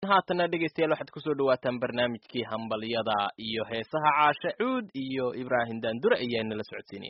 haatana dhegaystayaal waxaad kusoo dhawaataan barnaamijkii hambalyada iyo heesaha caashe cuud iyo ibraahim daandure ayaa nala socodsiinaya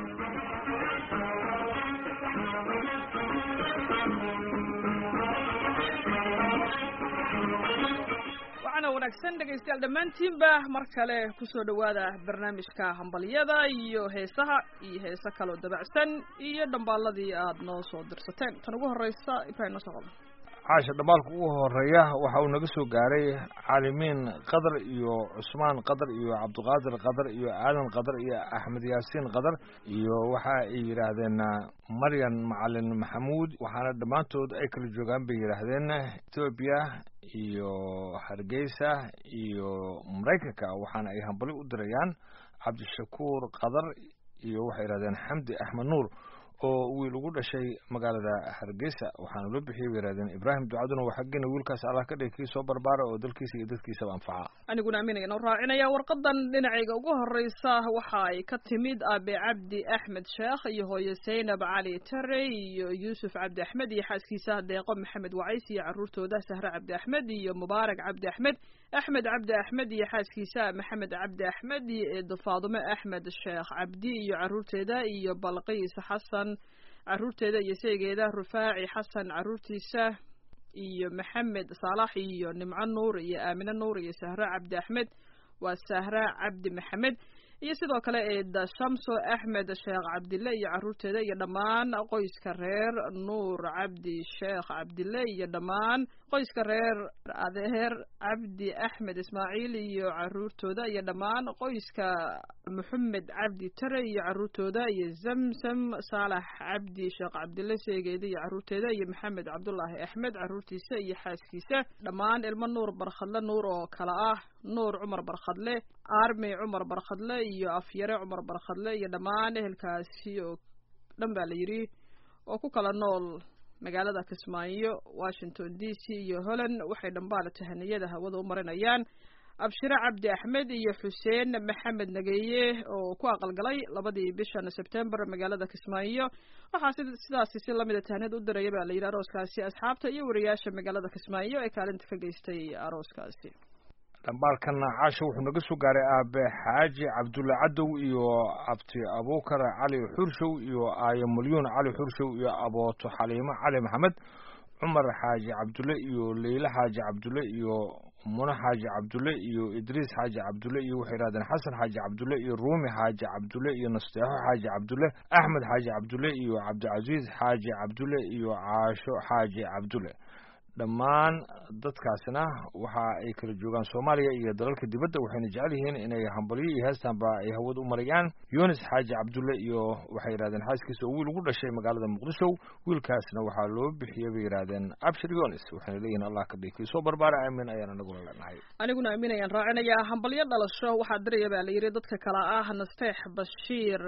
waxaana wanaagsan dhegaystayaal dhammaantiinba mar kale kusoo dhawaada barnaamijka hambalyada iyo heesaha iyo heese kaloo dabacsan iyo dhambaaladii aad noo soo dirsateen tan ugu horeysa ibraahim noo soo qabo caasha dhambaalka ugu horeeya waxa uu naga soo gaaray caalimiin qadar iyo cusmaan qadar iyo cabdiqaadir qadar iyo aadan qadar iyo axmed yaasiin qadar iyo waxa ay yidhaahdeen maryan macalin maxamuud waxaana dhammaantood ay kala joogaan bay yidhaahdeen etoobiya iyo hargeysa iyo maraykanka waxaana ay hambali u dirayaan cabdishakuur qadar iyo waxay yidhahdeen xamdi axmed nuur oo wiil ugu dhashay magaalada hargeysa waxaana loo bixiyay bay yidhahdeen ibraahim ducaduna waa xaggeena wiilkaas allah ka dhigi kii soo barbaara oo dalkiisa iyo dadkiisaba anfaca aniguna aaminaya noo raacinaya warqadan dhinacayga ugu horeysa waxa ay ka timid aabe cabdi axmed sheekh iyo hooye zaynab cali tare iyo yuusuf cabdi axmed iyo xaaskiisa deeqo maxamed wacays iyo caruurtooda sahre cabdi axmed iyo mubaarak cabdi axmed axmed cabdi axmed iyo xaaskiisa maxamed cabdi axmed iyo eedo faadume axmed sheekh cabdi iyo caruurteeda iyo balqiis xasan caruurteeda iyo seegeeda rufaaci xasan caruurtiisa iyo maxamed saalax iyo nimco nuur iyo aamine nuur iyo sahre cabdi axmed waa sahre cabdi maxamed iyo sidoo kale eeda shamso axmed sheekh cabdille iyo caruurteeda iyo dhammaan qoyska reer nuur cabdi sheekh cabdille iyo dhammaan qoyska reer adeer cabdi axmed ismaaciil iyo caruurtooda iyo dhammaan qoyska maxamed cabdi tare iyo caruurtooda iyo zamzam saalax cabdi sheekh cabdille seegeeda iyo caruurteeda iyo maxamed cabdulaahi axmed caruurtiisa iyo xaaskiisa dhammaan ilmo nuur barkhadle nuur oo kale ah nuur cumar barkhadle armi cumar barkhadle iyo afyare cumar barkhadle iyo dhammaan ehelkaasi oo dhan baa la yidhi oo ku kala nool magaalada kismaayo washington d c iyo holland waxay dhambaala tahaniyada hawada u marinayaan abshire cabdi axmed iyo xuseen maxamed nageeye oo ku aqalgalay labadii bishan sebtembar magaalada kismaayo waxaa sidaasi si lamida tahaniyad u diraya baa la yidhi arooskaasi asxaabta iyo wariyaasha magaalada kismaayo ee kaalinta ka geystay arooskaasi dhambaalkana caasha wuxuu naga soo gaaray aabe xaaji cabdulle cadow iyo abti abuukar cali xurshow iyo aayo malyuun cali xurshow iyo abooto xaliimo cali maxamed cumar xaaji cabdulle iyo leyle xaaji cabdulle iyo mune xaaji cabdulle iyo idriis xaaji cabdulle iyo waxay yidhahdeen xasan xaaji cabdulle iyo ruumi xaaji cabdulle iyo nasteexo xaaji cabdulle axmed xaaji cabdulle iyo cabdicasiis xaaji cabdulle iyo caasho xaaji cabdulle dhammaan dadkaasina waxa ay kala joogaan soomaaliya iyo dalalka dibadda waxayna jecel yihiin inay hambalyo iyo heestanba ay hawad u marayaan yunis xaaji cabdulle iyo waxay yidhahdeen xaaskiisa oo wiil ugu dhashay magaalada muqdisho wiilkaasna waxaa loo bixiyey bay yidhahdeen abshir yunis waxayna leeyihin allah ka dhigi soo barbaara aamin ayaan anaguna leenahay aniguna aamin ayaan raacinayaa hambalyo dhalasho waxaa diraya baa la yidhi dadka kale ah nasteex bashiir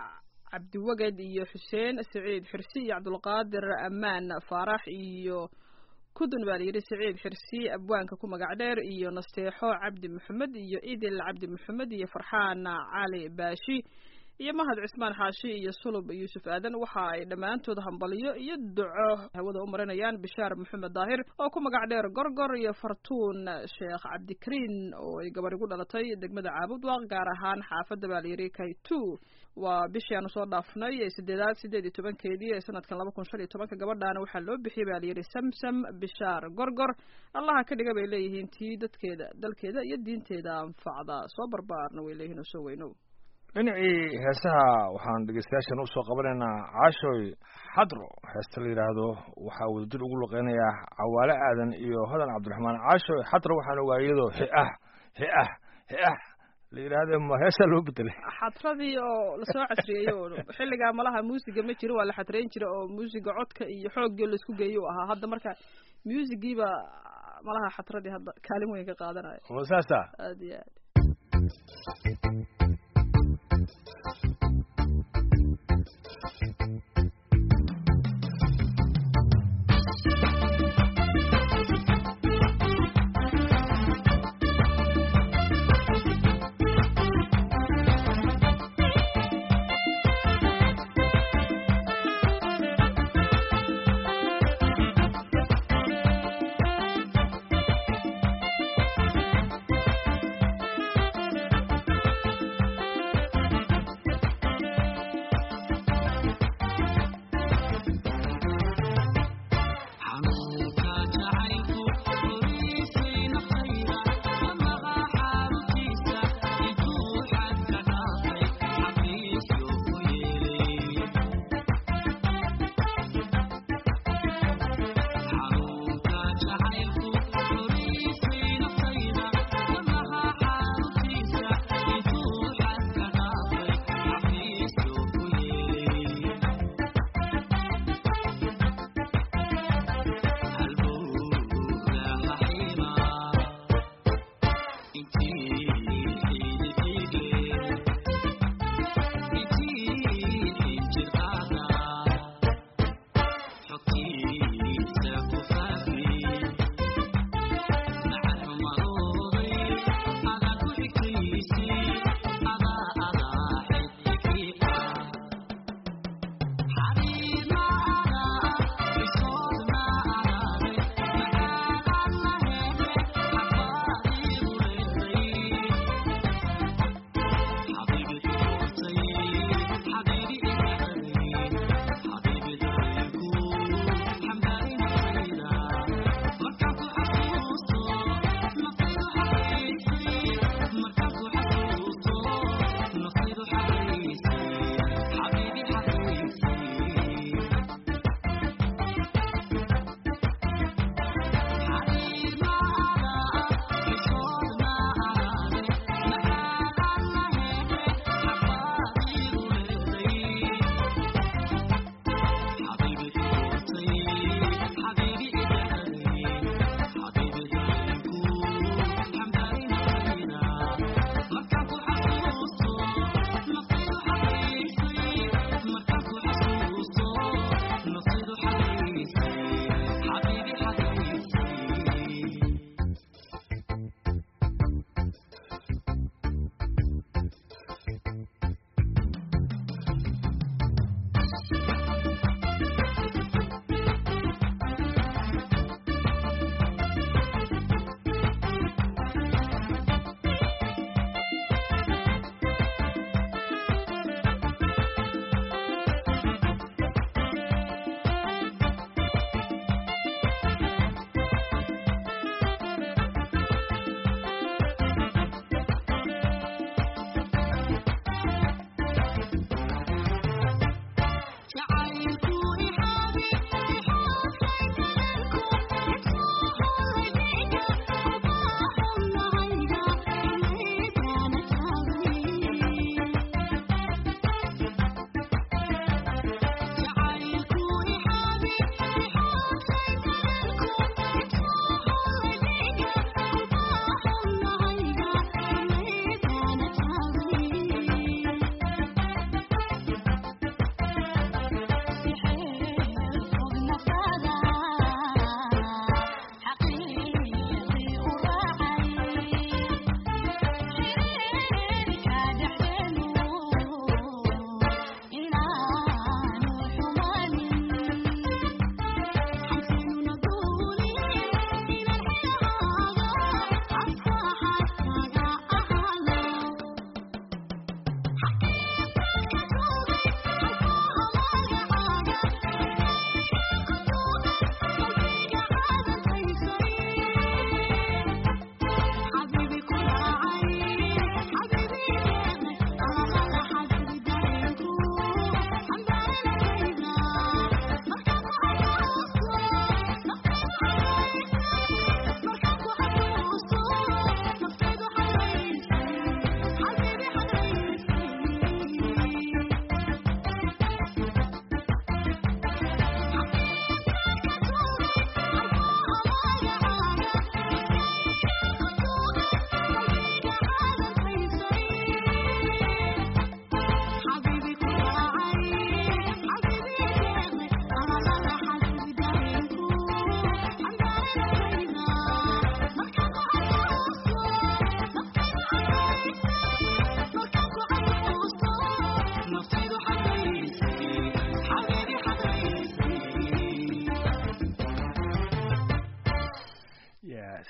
cabdiwaged iyo xuseen saciid xirsi iyo cabdulqaadir amaan faarax iyo kudun baa layidhi saciid xirsi abwaanka ku magac dheer iyo nasteexo cabdi maxamed iyo idil cabdi maxamed iyo farxaan cali baashi iyo mahad cismaan xaashi iyo sulub yuusuf aadan waxa ay dhammaantood hambalyo iyo duco hawada u marinayaan bishaar maxamed daahir oo ku magac dheer gorgor iyo fartuun sheekh cabdikariin oo ay gabadh igu dhalatay degmada caabudwaaq gaar ahaan xaafadda baa layidhi kaytu waa bishii aanu soo dhaafnay ee sideedaad sideed iyo tobankeedii ee sanadkan laba kun shan iyo tobanka gabadhaana waxaa loo bixiyey baa layidhi samsam bishaar gorgor allaha ka dhiga bay leeyihiin tii dadkeeda dalkeeda iyo diinteeda anfacda soo barbaarna way leeyihiin oo soo weynow dhinacii heesaha waxaan dhegeystayaashan usoo qabanaynaa caashoy xadro heesta la yidhaahdo waxaa wadajir ugu luqeynayaa cawaale aadan iyo hodan cabdiraxmaan caashoy xadro waxaan ogaa iyadoo hi-ah hi-ah hi-ah la yidhaahde ma heesaa loo bedelay xadradii oo lasoo casriyeeyo oo xilligaa malaha muusiga ma jiro waa la xadreyn jira oo muusiga codka iyo xooggii laisku geeyo u ahaa hadda marka muusigiiba malaha xadradii hadda kaalin weyn ka qaadanaya ma saasa aad iyo aad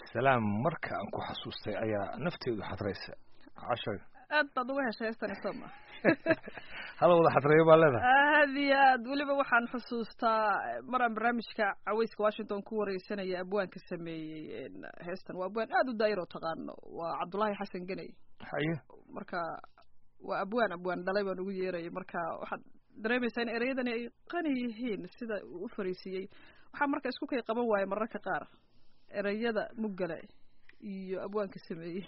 salaam marka aan ku xasuustay ayaa nafteedu xadraysa cashay aad baad uga heshay heestan isoma hala wada xadreeyo baa leedahay aad iyo aad weliba waxaan xusuustaa maraan barnaamijka caweyska washington ku wareysanaya abwaanka sameeyey heestan waa abwaan aad u daayir oo taqaano waa cabdullaahi xasan geney haye marka waa abwaan abwaan dhalay baan ugu yeerayay marka waxaad dareemaysaa in ereyadani ay qani yihiin sida uu u fariisiiyey waxaa marka isku kay qaban waaya mararka qaar ereyada muggale iyo abwaanka sameeyey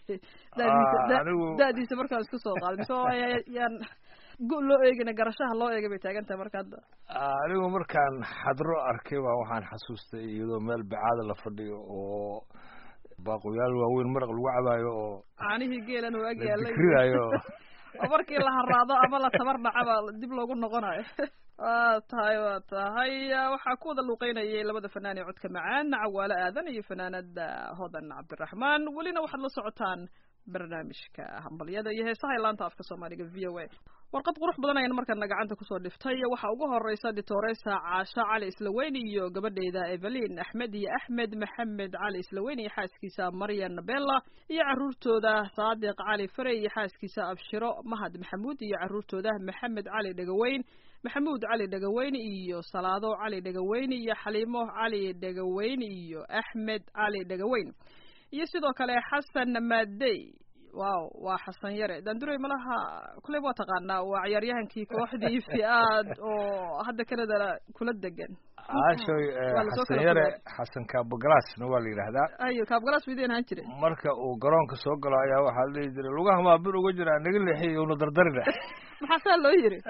da-diisa markaan isku soo qaaday mise yaan gu loo eegina garashaha loo eegay bay taagan tahay marka hadda anigu markaan xadro arkay baa waxaan xasuustay iyadoo meel bacaada la fadhiyo oo baaqoyaal waaweyn maraq lagu cabaayo oo caanihii geelan oo ag yaalay dikrinayo oo markii la haraado ama la tabar dhacaba dib loogu noqonayo waa tahay waa tahay waxaa ku wada luuqeynayay labada fanaan ee codka macaan cawaalo aadan iyo fanaanada hodan cabdiraxmaan welina waxaad la socotaan barnaamijka hambalyada iyo heesaha laanta afka soomaaliga v o a warqad qurux badan ayaan markana gacanta kusoo dhiftay waxaa ugu horeysa ditoresa caasho cali islaweyn iyo gabadheeda evelin axmed iyo axmed maxamed cali islaweyn iyo xaaskiisa maryan bella iyo caruurtooda saadiq cali fare iyo xaaskiisa abshiro mahad maxamuud iyo caruurtooda maxamed cali dhegaweyn maxamuud cali dhegaweyn iyo salaado cali dhegaweyn iyo xaliimo cali dhegaweyn iyo axmed cali dhegaweyn iyo sidoo kale xasan maadey wow waa xasan yare daanduray malaha kuleyb waa taqaanaa waa ciyaaryahankii kooxdii fi-aad oo hadda kanada kula degan caashoy xasan yare xasan kaabogalaasna waa la yidhaahdaa ayo kaabogalaas widin ahaan jiray marka uu garoonka soo galo ayaa waxaa la dhihi jiray lugaha maa bir uga jiraa naga leexiy una dardarina maxaa saa loo yiri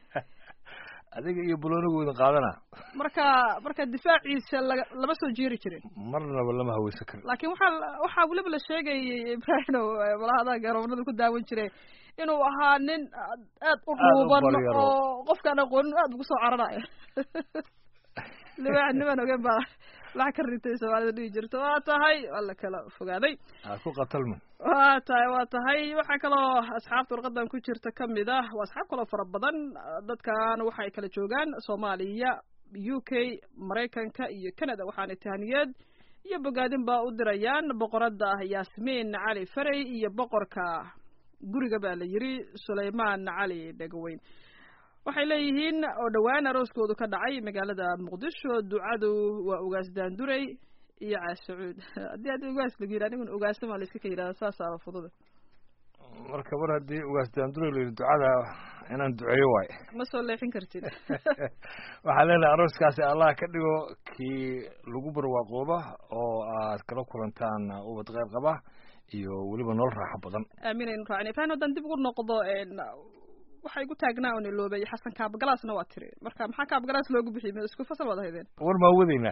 adiga iyo buloonigooda qaadana marka marka difaaciisa laga lama soo jeeri jirin marnaba lama haweysan karin laakiin waxaa waxaa weliba la sheegayay ibrahino malahadaa garoonada ku daawan jiray inuu ahaa nin aad u dhuuban oo qofkaan aqoonin aad ugu soo cararaya libaax niman ogen baa lacag ka ritay soomaalida dhihi jirta waa tahay waa la kala fogaaday ha ku qatalman waa tahay waa tahay waxaa kaloo asxaabta warqadan ku jirta kamid ah waa asxaab kaloo fara badan dadkan waxay kala joogaan soomaaliya u k maraykanka iyo canada waxaana tahaniyeed iyo bogaadin baa u dirayaan boqorada yaasmiin cali farey iyo boqorka guriga baa la yiri sulaymaan cali dhegaweyn waxay leeyihiin oo dhowaan arooskoodu ka dhacay magaalada muqdisho ducadu waa ugaas daanduray iyo caashacuud haddii haddii ugaas lagu yidhi aniguna ugaasama la iska ka yidhahda saasaaba fududa marka mar haddii ugaas daanduray la yidhi ducada inaan duceeyo waayo ma soo leexin kartid waxaa leenahay arooskaasi allah ka dhigo kii lagu barwaaqooba oo aad kala kulantaan ubad qeyr qaba iyo weliba nolol raaxo badan aaminaynu raacin ifaan haddaan dib ugu noqdo waxay gu taagnaa oo niloobay xasan kaabagalaasna waa tiri marka maxaa kaabagalaas loogu bixiyay ma isku fasal waad haydeen war maa wadaynaa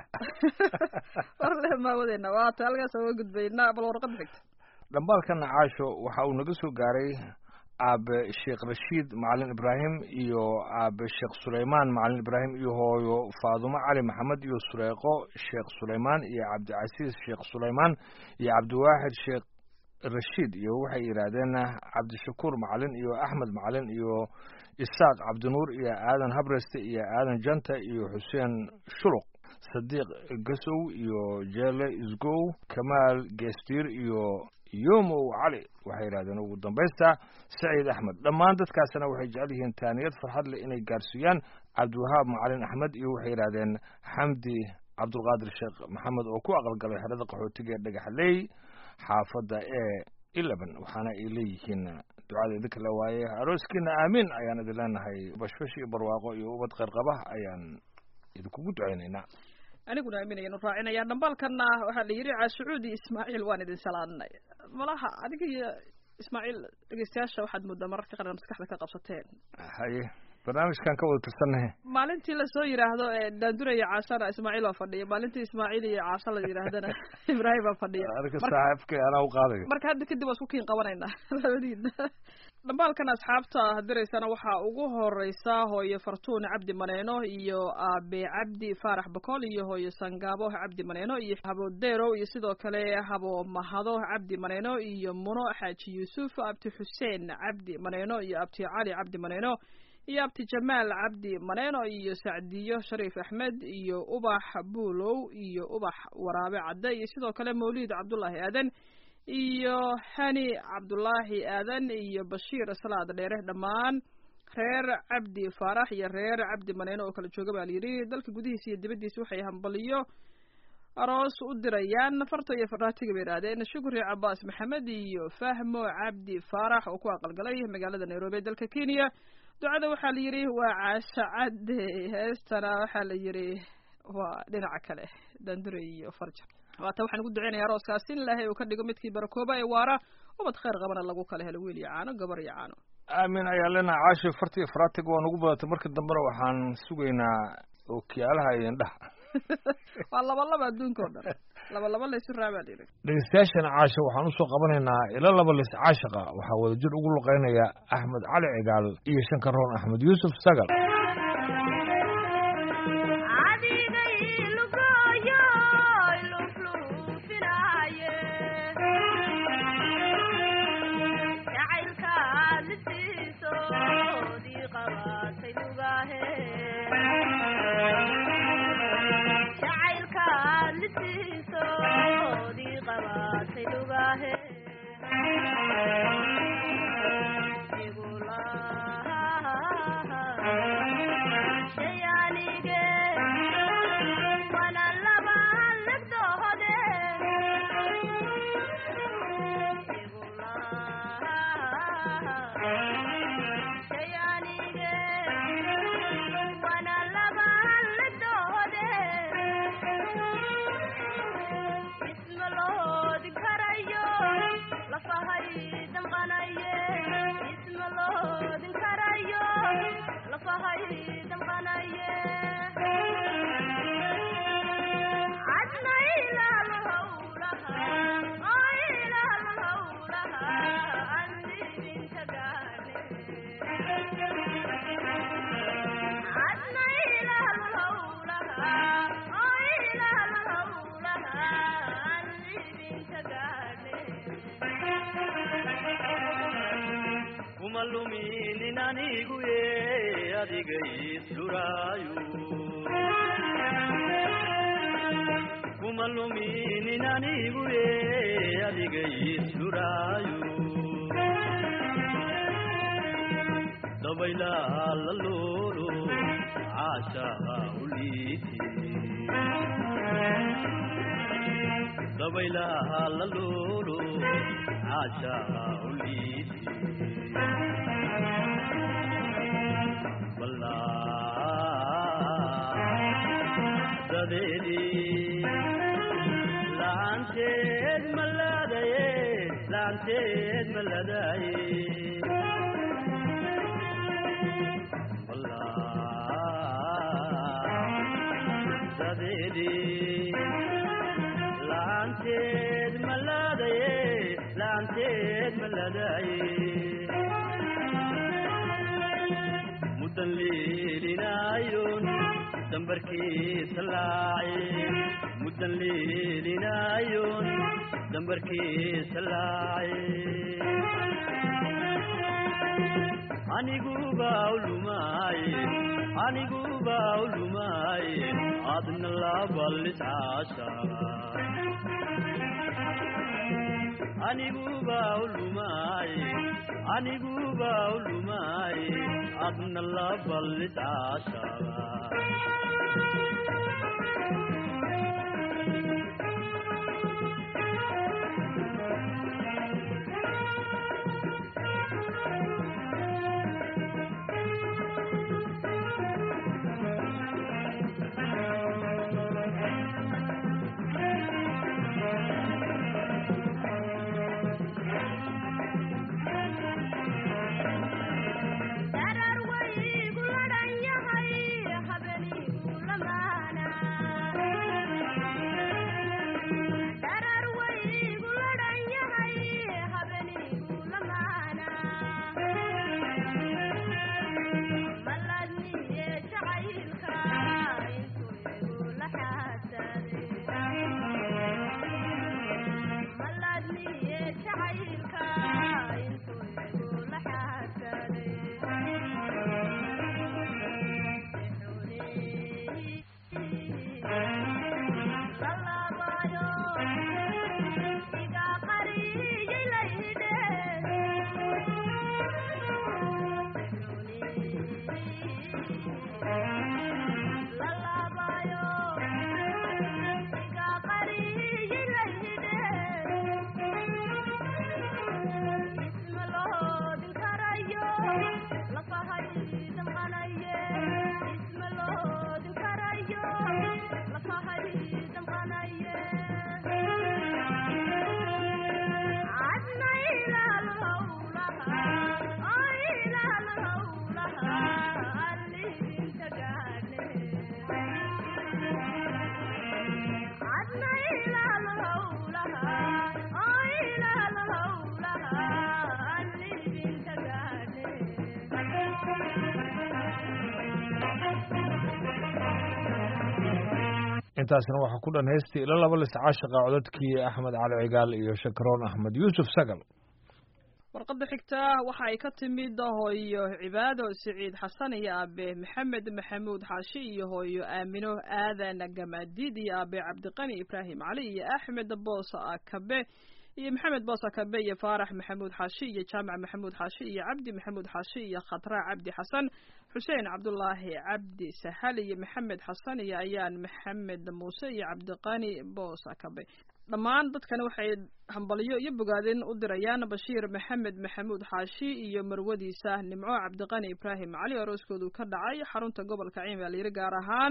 war le maa wadayna waa ta halkaas uga gudbaynaa bal warqada xigta dhambaalkana caasho waxa uu naga soo gaaray aabe sheekh rashiid macalin ibraahim iyo aabe sheekh sulaymaan macalin ibraahim iyo hooyo faadumo cali maxamed iyo sureeqo sheekh sulaymaan iyo cabdicasiis sheekh sulaymaan iyo cabdiwaaxid sheekh rashiid iyo waxay yidhaahdeen cabdishakuur macalin iyo axmed macalin iyo isaaq cabdinuur iyo aadan habreste iyo aadan janta iyo xuseen shuluq sadiiq gasow iyo jeele isgow kamaal geestiir iyo yomow cali waxay yidhahdeen ugu dambaysta saciid axmed dhammaan dadkaasna waxay jecel yihiin taaniyad farxad leh inay gaarsiiyaan cabdiwahaab macalin axmed iyo waxay yidhahdeen xamdi cabdulqaadir sheekh maxamed oo ku aqalgalay xerada qaxootiga ee dhagaxley xaafadda ee eleven waxaana ay leeyihiin ducada idinka la waaye arooskiina aamiin ayaan idin leenahay bashbash iyo barwaaqo iyo ubad qeyrqaba ayaan idinkugu ducaynaynaa aniguna aaminayanu raacinaya dhambaalkana waxaa la yidhi caashucuudi ismaaciil waan idin salaanay malaha adiga iyo ismaaciil dhegeystayaasha waxaad moodaa mararka qaran maskaxda ka qabsateen haye barnaamijkan ka wada tirsannahe maalintii lasoo yidhaahdo daanduraya caashana ismaaciil baa fadhiya maalintii ismaaciil iyo caasha la yidhaahdana ibraahim baa fadhiya arka saaxiibkay anaa u qaadayo marka hadda kadib waa isku kiin qabanaynaa labadiina dhambaalkan asxaabta diraysana waxaa ugu horeysa hooyo fartuun cabdi maneeno iyo aabe cabdi faarax bakool iyo hooyo sangaabo cabdi maneeno iyo habo derow iyo sidoo kale habo mahado cabdi maneeno iyo muno xaaji yuusuf abti xuseen cabdi maneeno iyo abti cali cabdi maneeno iyo abti jamaal cabdi maneeno iyo sacdiyo shariif axmed iyo ubax buulow iyo ubax waraabe cadde iyo sidoo kale mawliid cabdullaahi aadan iyo hani cabdulaahi aadan iyo bashiir salaad dheere dhammaan reer cabdi faarax iyo reer cabdi maneeno oo kala jooga baa layidhi dalka gudihiisa iyo dibaddiisa waxay hambaliyo aroos u dirayaan farta iyo faraatiga bay idhaahdeen shukri cabaas maxamed iyo fahmo cabdi faarax oo ku aqalgalay magaalada nairobi ee dalka kenya ducada waxaa la yidhi waa caasha cadde heestana waxaa la yidhi waa dhinaca kale dandure iyo farjar waata waxaan ugu duceynaya arooskaas in ilaahay uu ka dhigo midkii barakooba ee waara ubad khayr qabana lagu kala helo wiil iyo caano gabar iyo caano aamin ayaa leenaha caasho farta iyo faraatiga waa nagu badatay marka dambena waxaan sugaynaa ookiyaalaha iyo indhaha waa labalaba adduunka oo dhan labalaba laysu raabaa la yidhi dhegeystayaashana caasha waxaan usoo qabanaynaa ilo laba lis caashaqa waxaa wadajir ugu luqeynaya axmed cali cigaal iyo shankaroon axmed yuusuf sagal darar way guladhan yahay habenigu lamaana intaasna waxaa ku dhan heystii ila laba lis caashiqa codadkii axmed cali cigaal iyo shakaroon axmed yuusuf sagal warqadda xigta waxa ay ka timid hooyo cibaado siciid xasan iyo aabe maxamed maxamuud xaashi iyo hooyo aamino aadan gamaadiid iyo aabe cabdiqani ibraahim cali iyo axmed boosa akabe iyo maxamed boosa kabe iyo faarax maxamuud xaashi iyo jaamac maxamuud xaashi iyo cabdi maxamuud xaashi iyo khatra cabdi xasan xuseen cabdulaahi cabdi sahal iyo maxamed xasan iyo ayaan maxamed muuse iyo cabdiqani boosa kabe dhammaan dadkani waxay hambalyo iyo bogaadin u dirayaan bashiir maxamed maxamuud xaashi iyo marwadiisa nimco cabdiqani ibraahim cali arooskoodu ka dhacay xarunta gobolka ciin baa layidhi gaar ahaan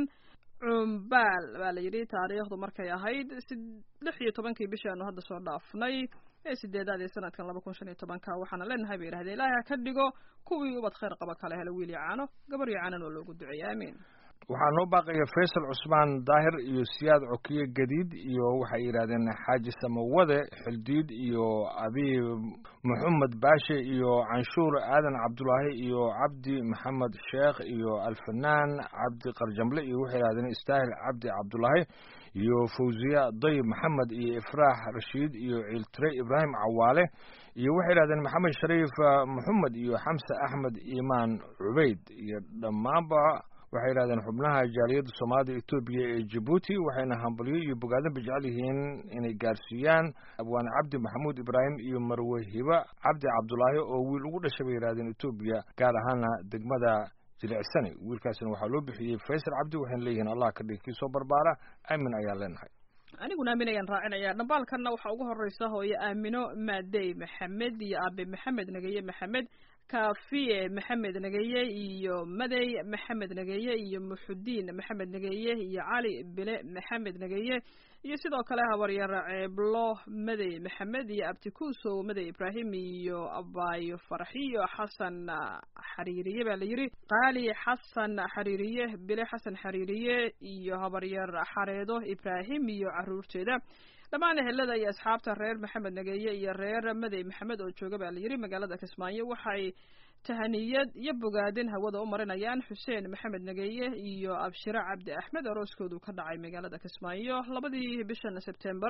cumbaal baa la yidhi taariikhdu markay ahayd lix iyo tobankii bishii aanu hadda soo dhaafnay ee sideedaad ee sanadkan laba kun shan iyo tobanka waxaana leenahay bay yidhahdeen ilaahay ha ka dhigo kuwii ubad khayr qaba kale helo wiil iyo caano gabar iyo caanan oo loogu duceeya aamiin waxaa noo baaqaya faysal cusmaan daahir iyo siyaad cokiye gadiid iyo waxay yidhahdeen xaaji samawade xildiid iyo abiib maxamed baashe iyo canshuur aadan cabdulaahi iyo cabdi maxamed sheekh iyo alfanaan cabdi qarjamle iyo waxay yidhahdeen istaahil cabdi cabdulaahi iyo fawziya dayib maxamed iyo ifraax rashiid iyo ciiltire ibraahim cawaale iyo waxay yidhahdeen maxamed shariif maxamed iyo xamse axmed iimaan cubeyd iyo dhammaanba waxay yidhahdeen xubnaha jaaliyadda soomaalida etoobiya ee jabuuti waxayna hambalyo iyo bogaadinba jecel yihiin inay gaarsiiyaan abwaane cabdi maxamuud ibraahim iyo marwe hiba cabdi cabdulaahi oo wiil ugu dhashay bay yidhahdeen etoobiya gaar ahaana degmada jilicsani wiilkaasina waxaa loo bixiyey faysal cabdi waxayna leeyihiin allah ka dhig kii soo barbaara aamin ayaan leenahay aniguna aamin ayaan raacinaya dhambaalkanna waxaa ugu horeysa hooyo aamino maadey maxamed iyo aabe maxamed nageye maxamed kaafiye maxamed nageye iyo madey maxamed nageye iyo muxudiin maxamed nageye iyo cali bile maxamed nageye iyo sidoo kale habaryar ceeblo madey maxamed iyo abtikuusow madey ibraahim iyo abaayo farxiyo xasan xariiriye baa la yidhi qaali xasan xariiriye bile xasan xariiriye iyo habaryar xareedo ibraahim iyo caruurteeda dhammaan ehelada iyo asxaabta reer maxamed nageeye iyo reer madey maxamed oo jooga baa la yidhi magaalada kismaayo waxay tahaniyad iyo bogaadin hawada u marinayaan xuseen maxamed nageeye iyo abshire cabdi axmed arooskoodu ka dhacay magaalada kismaayo labadii bishan sebtembar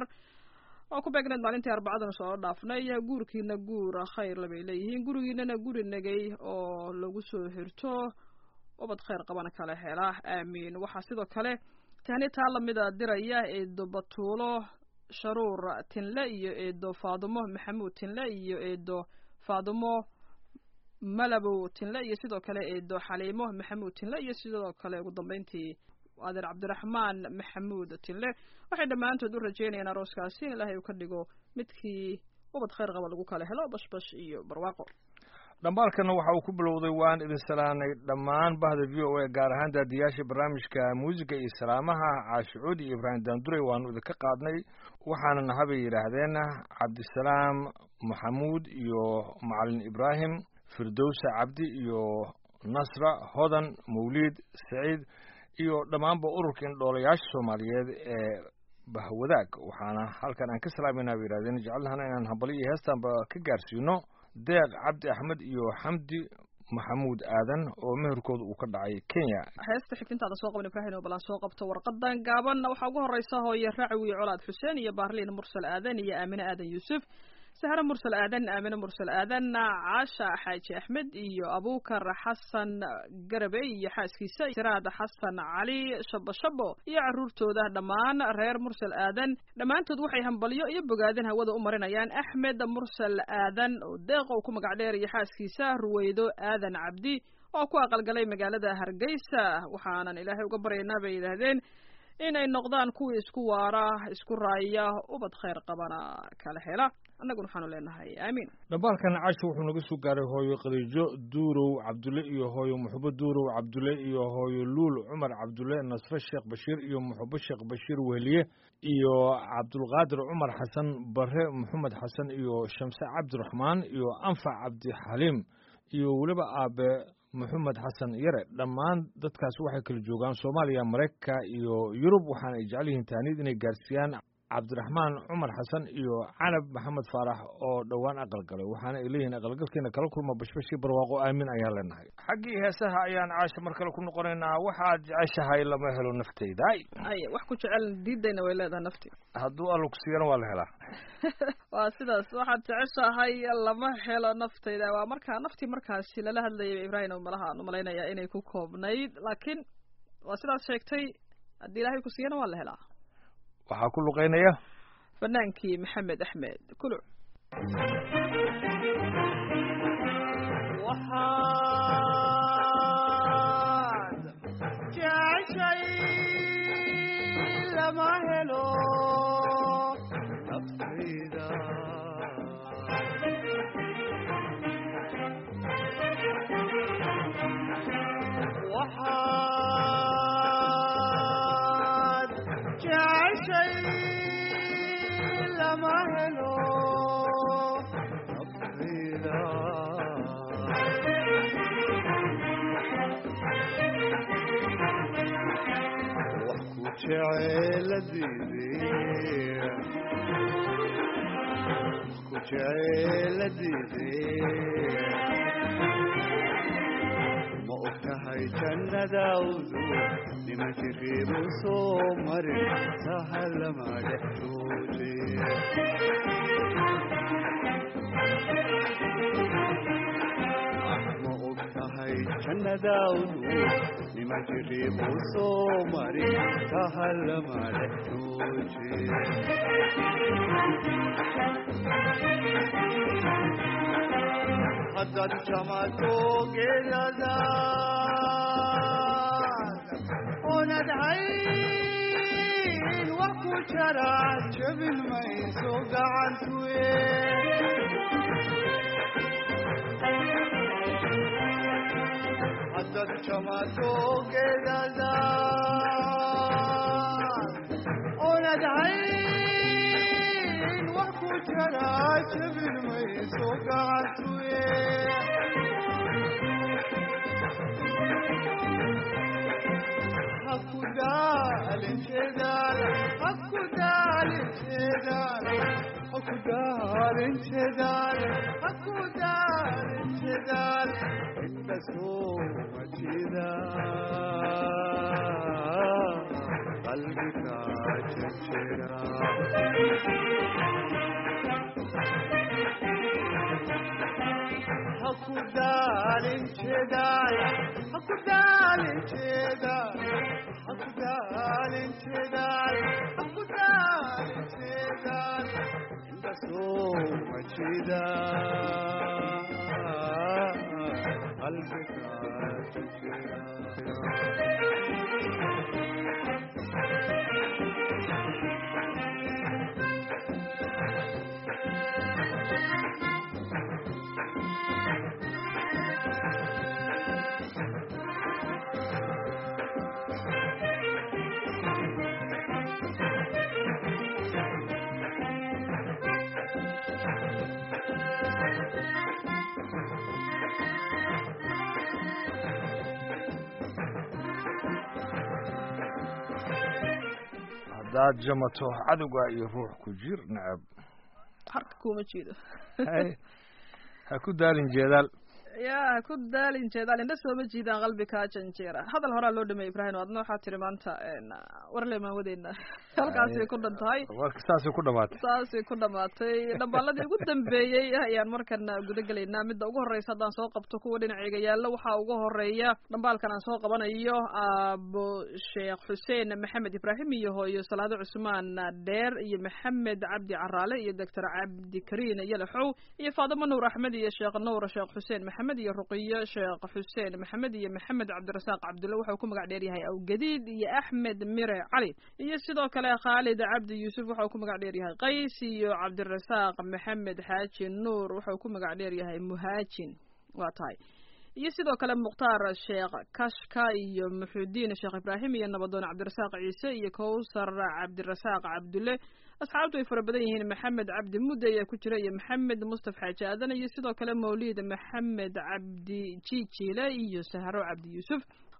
oo ku beegneed maalintii arbacadana soo dhaafnay guurkiina guur khayr labay leeyihiin gurigiinana guri nagay oo lagu soo hirto ubad khayr qabana kala hela aamiin waxaa sidoo kale tahni taa lamida diraya eedo batuulo sharuur tinle iyo eedo faadumo maxamuud tinle iyo eedo faadumo malabow tinle iyo sidoo kale eedo xaliimo maxamuud tinle iyo sidoo kale ugu dambeyntii adeer cabdiraxmaan maxamuud tinle waxay dhammaantood u rajeynayaan arooskaasi in ilaahay uu ka dhigo midkii ubad khayr qaba lagu kala helo bashbash iyo barwaaqo dhambaalkana waxa uu ku bilowday waan idin salaanay dhammaan bahda v o a gaar ahaan daadiyaasha barnaamijka muusiga iyo salaamaha caashicuud iyo ibraahim daanduray waanu idinka qaadnay waxaana nahabay yidhaahdeen cabdisalaam maxamuud iyo macalin ibraahim firdowsa cabdi iyo nasra hodan mawliid saciid iyo dhammaanba ururka indhoolayaasha soomaaliyeed ee bahwadaag waxaana halkan aan ka salaamayna bay yidhahdeen jecelnahana inaan hambali iyo heestaanba ka gaarsiino deeq cabdi axmed iyo xamdi maxamuud aadan oo meherkooda uu ka dhacay kenya heesta xigtintaada soo qaban ibraahim oo balan soo qabto warqadan gaaban waxaa ugu horeysa hooye racwi colaad xuseen iyo baarliin mursal aadan iyo aamine aadan yuusuf sahre mursal aadan aamine mursal aadan caasha xaaji axmed iyo abuukar xasan garabe iyo xaaskiisa siraad xasan cali shabo shabo iyo caruurtooda dhammaan reer mursal aadan dhammaantood waxay hambalyo iyo bogaadin hawada u marinayaan axmed mursal aadan oo deeqow ku magac dheer iyo xaaskiisa ruweydo aadan cabdi oo ku aqalgalay magaalada hargeysa waxaanan ilaahay uga baryaynaa bay yidhaahdeen inay noqdaan kuwii isku waara isku raaya ubad khayr qabana kala hela annaguna waxaanu leenahay aamiin dhambaalkan casho wuxuu naga soo gaaray hooyo khadiijo duurow cabdulle iyo hooyo muxubo duurow cabdulle iyo hooyo luul cumar cabdulle nasre sheekh bashiir iyo muxubo sheekh bashiir wehliye iyo cabdulqaadir cumar xasan bare maxamed xasan iyo shamse cabdiraxmaan iyo anfac cabdixaliim iyo weliba aabe maxamed xasan yare dhammaan dadkaas waxay kala joogaan soomaaliya maraykanka iyo yurub waxaana ay jecel yihiin taanid inay gaarsiiyaan cabdiraxmaan cumar xasan iyo canab maxamed faarax oo dhowaan aqalgalay waxaana ay leeyihiin aqalgalkeena kala kulma bashbashii barwaaqo aamin ayaan leenahay xaggii heesaha ayaan caasha mar kale ku noqonaynaa waxaad jeceshahay lama helo nafteyda ay wax ku jecel diidayna way leedahay nafti hadduu alla ku siiyana waa la helaa waa sidaas waxaad jeceshahay lama helo naftayda waa markaa naftii markaasi lala hadlayay ibraahim malaha aan umalaynaya inay ku koobnayd laakiin waa sidaas sheegtay haddii ilaahay ku siiyana waa la helaa waxaa ku luqeynaya fanaankii maxamed axmed kuluc waxaad jeceshay lama helo naftayda waxaad jeceshay lama helo naftayda wax ku jeceeladiidee wax ku jeceeladiidee ma og tahay jannadawdu nima jiriibu soo marin sahalama dhexdoode ma og tahay jannadawdu nima jiriibu soo marin sahalama dhexdoode haddaad jamato geedadaad oonad hayn wax ku jara jabin mayso gacantuye haddaad jamato geedadaad oonad hayn wax ku jara jabin mayso gacantuye hakudaalin jeedaal hakudaalin jeedaal hakudaalin jeedaal hakudaalin jeedaal inta soo majida qalbiga jejera hakudaalin jeedaal hakudaalin jeedaal hakudaalin jeedaal hakudaalin jeedaal inta soo majida qalbiga jejera haddaad jamato cadowga iyo ruux ku jir nacab harka kuma jeedo Hay, ha ku daalin jeedaal ya ha ku daalin jeedaal indha sooma jiidaan qalbi kaa janjeera hadal horaa loo dhameeyey ibraahim adna waxaa tiri maanta warle maan wadeyna halkaasay ku dhan tahay warka saasay ku dhamaatay saasay ku dhamaatay dhambaaladii ugu dambeeyey ayaan markan guda gelaynaa midda ugu horreysa haddaan soo qabto kuwa dhinacayga yaalla waxaa ugu horeeya dhambaalkan aan soo qabanayo aabo sheekh xuseen maxamed ibraahim iyo hooyo salaado cusmaan dheer iyo maxamed cabdi caraale iyo doctor cabdikariin yalaxow iyo faadimo nuur axmed iyo sheekh nuur sheekh xuseen maxamed iyo ruqiyo sheekh xuseen maxamed iyo maxamed cabdirasaaq cabdulle wuxuu ku magac dheer yahay awgadiid iyo axmed mire cali iyo sidoo kale khaalid cabdi yuusuf wuxuu ku magac dheer yahay qays iyo cabdirasaaq maxamed xaaji nuur wuxuu ku magac dheer yahay muhaajin waa tahay iyo sidoo kale mukhtaar sheekh kashka iyo muxudiin sheekh ibraahim iyo nabadoon cabdirasaaq ciise iyo kowsar cabdirasaaq cabdulle asxaabtu ay fara badan yihiin maxamed cabdi mudde ayaa ku jira iyo maxamed mustaf xaaji aadan iyo sidoo kale mawliid maxamed cabdi jijiile iyo sahro cabdi yuusuf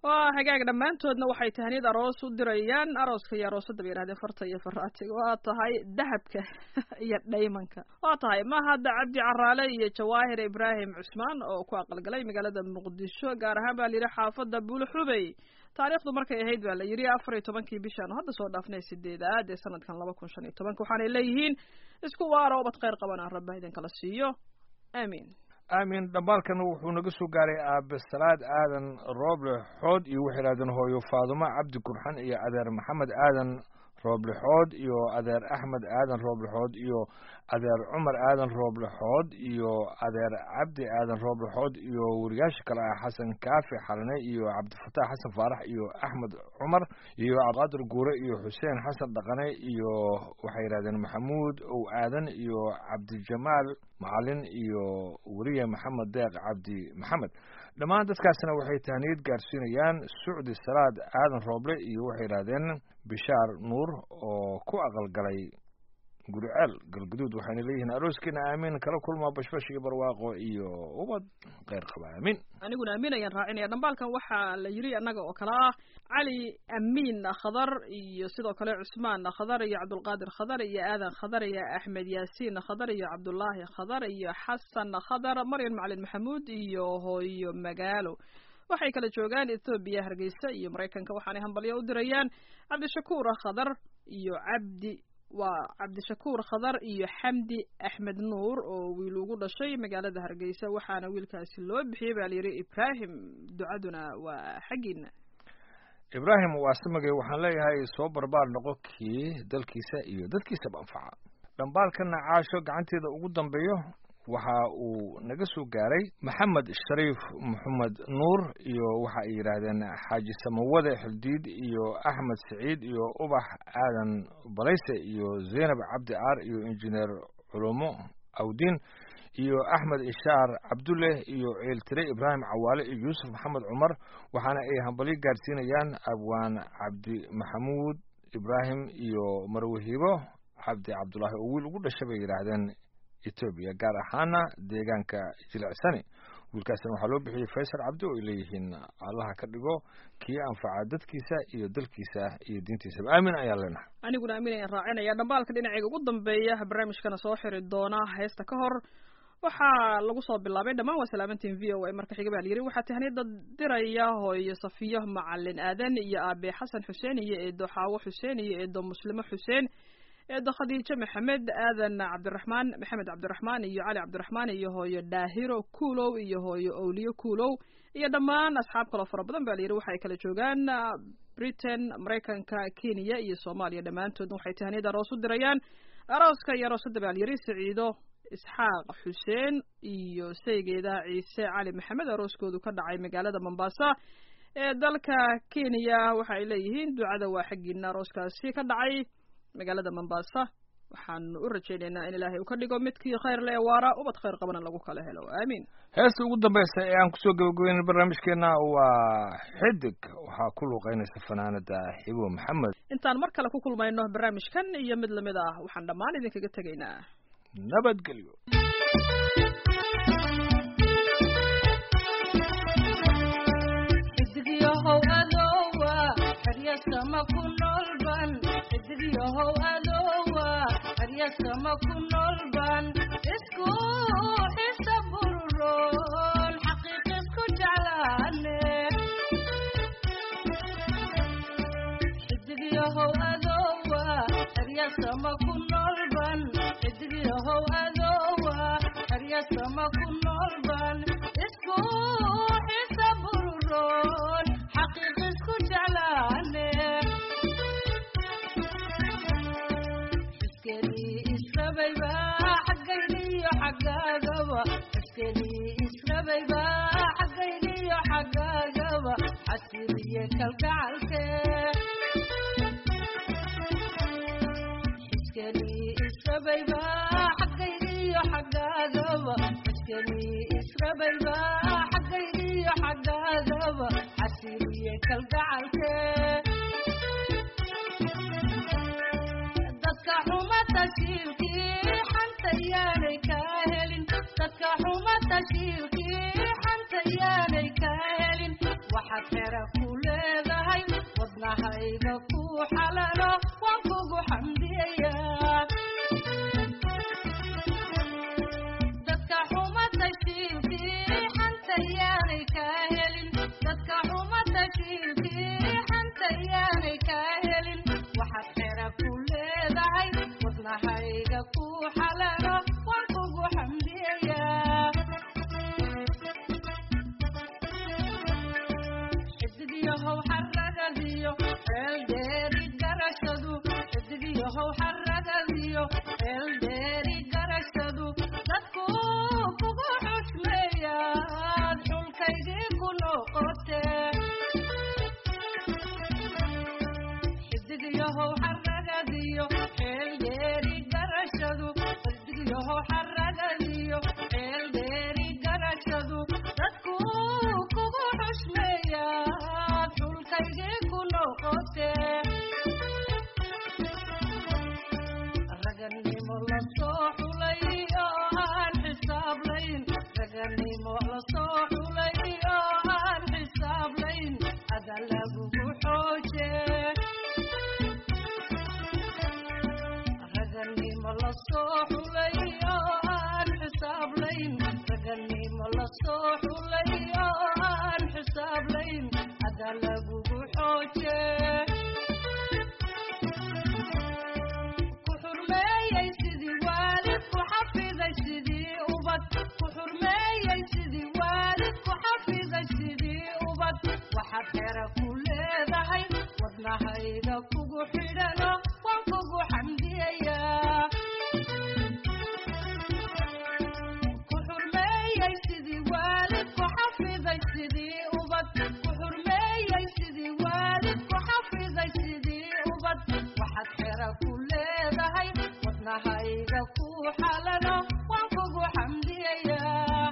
waa hagaag dhammaantoodna waxay tahniyad aroos u dirayaan arooska iyo aroosadda bay yidhahdeen farta iyo faraatiga waa tahay dahabka iyo dhaymanka waa tahay mahadda cabdi caraale iyo jawaahir ibraahim cusmaan oo ku aqalgalay magaalada muqdisho gaar ahaan baa layidhi xaafadda buulxubey taariikhdu markay ahayd baa la yidhi afar iyo tobankii bishaan hadda soo dhaafnay sideedaad ee sanadkan laba kun shan iyo tobanka waxaanay leeyihiin isku waara ubad khayr qaban aan rabba idinkala siiyo aamiin aamin dhambaalkana wuxuu naga soo gaaray aabe salaad aadan rooble xood iyo waxay yidhahdeen hooyo faadumo cabdi gurxan iyo adeer maxamed aadan rooblexood iyo adeer axmed aadan rooblexood iyo adeer cumar aadan rooblexood iyo adeer cabdi aadan rooblexood iyo wariyaasha kale ah xasan kaafi xalane iyo cabdifataax xasan faarax iyo axmed cumar iyo cabdiqaadir guure iyo xuseen xasan dhaqane iyo waxay yidhahdeen maxamuud ow aadan iyo cabdijamaal macalin iyo weriye maxamed deeq cabdi maxamed dhammaan dadkaasna waxay tahniyad gaarsiinayaan sucdi salaad aadan rooble iyo waxay yidhahdeen bishaar nuur oo ku aqalgalay guriceel galguduud waxayna leeyihiin arooskeena aamin kala kulma bashbash iyo barwaaqo iyo ubad kheyr qaba aamin aniguna amiin ayaan raacinaya dhambaalkan waxaa la yidhi annaga oo kale ah cali amiin khadar iyo sidoo kale cusmaan khadar iyo cabdulqaadir khadar iyo aadan khadar iyo axmed yaasiin khadar iyo cabdullaahi khadar iyo xasan khadar maryan macalin maxamuud iyo hooyo magaalo waxay kala joogaan ethoobiya hargeysa iyo maraykanka waxaanay hambalyo u dirayaan cabdishakuur khadar iyo cabdi waa cabdishakuur khadar iyo xamdi axmed nuur oo wiil ugu dhashay magaalada hargeysa waxaana wiilkaasi loo bixiyey baa layidhi ibraahim ducaduna waa xaggiina ibraahim waasamagay waxaan leeyahay soo barbaar noqo kii dalkiisa iyo dadkiisaba anfaca dhambaalkana caasho gacanteeda ugu dambeeyo waxa uu naga soo gaaray maxamed shariif maxamed nuur iyo waxa ay yidhaahdeen xaaji samawade xildiid iyo axmed saciid iyo ubax aadan balayse iyo zaynab cabdi aar iyo injineer culumo awdiin iyo axmed ishaar cabdulle iyo ceeltire ibraahim cawaale iyo yuusuf maxamed cumar waxaana ay hambalyo gaarsiinayaan abwaan cabdi maxamuud ibraahim iyo marwahibo cabdi cabdulaahi oo wiil ugu dhashay bay yidhaahdeen etoobiya gaar ahaana deegaanka jilicsani wiilkaasina waxaa loo bixiyey faysal cabdi oo ay leeyihiin allaha ka dhigo kii anfaca dadkiisa iyo dalkiisa iyo diintiisaba aamin ayaan leenahay aniguna amiin ayaan raacinaya dhambaalka dhinacayga ugu dambeeya barnaamijkana soo xiri doona heesta ka hor waxaa lagu soo bilaabay dhammaan waa salaamantiin v o a marka xiga baa la yidhi waxaa tahniyada diraya hooyo safiyo macalin aadan iyo aabe xasan xuseen iyo eedo xaawo xuseen iyo eedo muslimo xuseen eedo khadiijo maxamed aadan cabdiraxmaan maxamed cabdiraxmaan iyo cali cabdiraxmaan iyo hooyo daahiro kuulow iyo hooyo owliyo kuulow iyo dhammaan asxaab kaloo fara badan ba la yidhi waxay kala joogaan britain maraykanka kenya iyo soomaaliya dhammaantoodna waxay tahniyada aroos u dirayaan arooska iyo aroosadda baa la yidhi siciido isxaaq xuseen iyo saygeeda ciise cali maxamed arooskoodu ka dhacay magaalada mombasa ee dalka kenya waxa ay leeyihiin ducada waa xaggiina arooskaasi ka dhacay magaalada mombasa waxaanu u rajaynaynaa in ilaahay uu ka dhigo midkii khayr le waara ubad khayr qabana lagu kala helo aamiin heesta ugu dambeysa ee aan kusoo gabagabeyn barnaamijkeena waa xidig waxaa ku luuqeynaysa fanaanada xibo maxamed intaan mar kale ku kulmayno barnaamijkan iyo mid lamid ah waxaan dhammaan idinkaga tegaynaa nabadgelyo xidigyahow adowa xeryasama ku noolban xidigyahow adowa xeryasama ku noolban isku xisa bururoon xaqiiq isku jeclaane xidigyahow adowa xeryasama ku noolban xidigyahow adowa xeryasama ku noolban isku xisa bururoon xaqiiq isku jeclaane xiskenii israbayba xaggayniyo xaggaagaba xiskenii israbayba xaggayniyo xaggaagaba xasiriye kalgacalke xiskenii israbayba xaggayniyo xaggaagaba xiskenii israbayba xaggayniyo xaggaagaba xasiriye kalgacalke dadka xuma tashiilkii xanta yaanay kaa helin dadka xuma tashiilkii xanta yaanay kaa helin waxaad xera ku ragadiyo ceeldheeri garashadu dadku kugu xushmeeyaa dhulkaygii ku noqote raganimo la soo xulay oo aan xisaablayn raganimo la soo xulay oo aan xisaablayn ada lagugu xooje raganimo la soo xulay oo aan xisaablayn raganimo la soo xulay oo aan xisaablayn ada lagugu xooje ku xurmeeyey sidii waalid ku xafiday sidii ubad ku xurmeeyey sidii waalid ku xafiday sidii ubad waxaad xera ku leedahay wadnahayga kugu xidhano waan kugu xamdiyayaa ku xurmeeyey sidii waalid ku xafiday sidii ubad ku xurmeeyey sidii waalid ku xafiday sidii ubad waxaad xera ku leedahay wadnahayga ku xalano waan kugu xamdiyayaa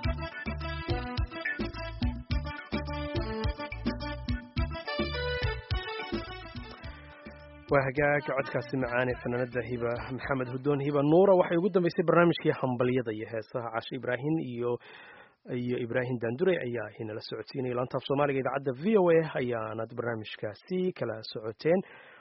waa hagaag codkaasi macaane fanaanada hiba maxamed hudoon hiba nuura waxay ugu dambeysay barnaamijkii hambalyada iyo heesaha cashe ibraahim iyo iyo ibraahim daandure ayaa inala socodsiinaya laanta af soomaaliga idaacadda v o a ayaanad barnaamijkaasi kala socoteen